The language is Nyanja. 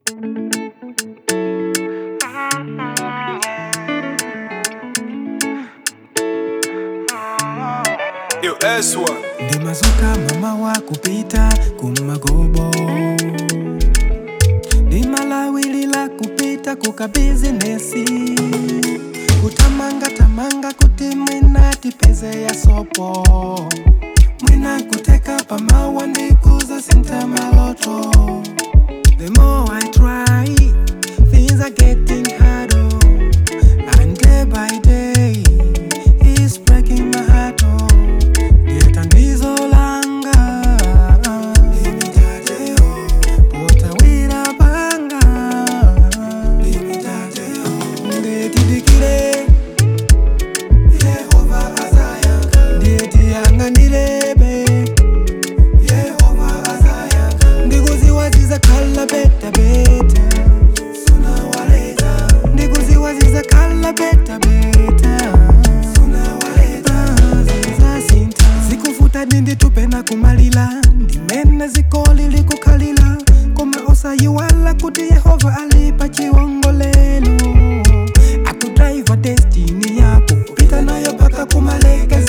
Yo, S1. ndimazuka mama wa kupita kumagobo ndimalawilila kupita kuka bizinesi kutamanga tamanga kuti mwina tipeze ya sopo mwina kuteka pamawa ndikuza senta maloto The more I try, things are getting harder. And day by day, it's breaking my heart. Oh, ndiye tandizo langa. Potawira panga. Ndiye tidikire. Ndiye tiyang'anirebe. ndikuziwaziza khala beta beta ndikuziwaziza khala beta beta zazinta zikuvuta ndinditupe na kumalila ndimene zikoli likukhalila koma osayiwala kuti yehova alipa chiwongolelo akudraiva destini yako kupita nayo mpaka kumalekeza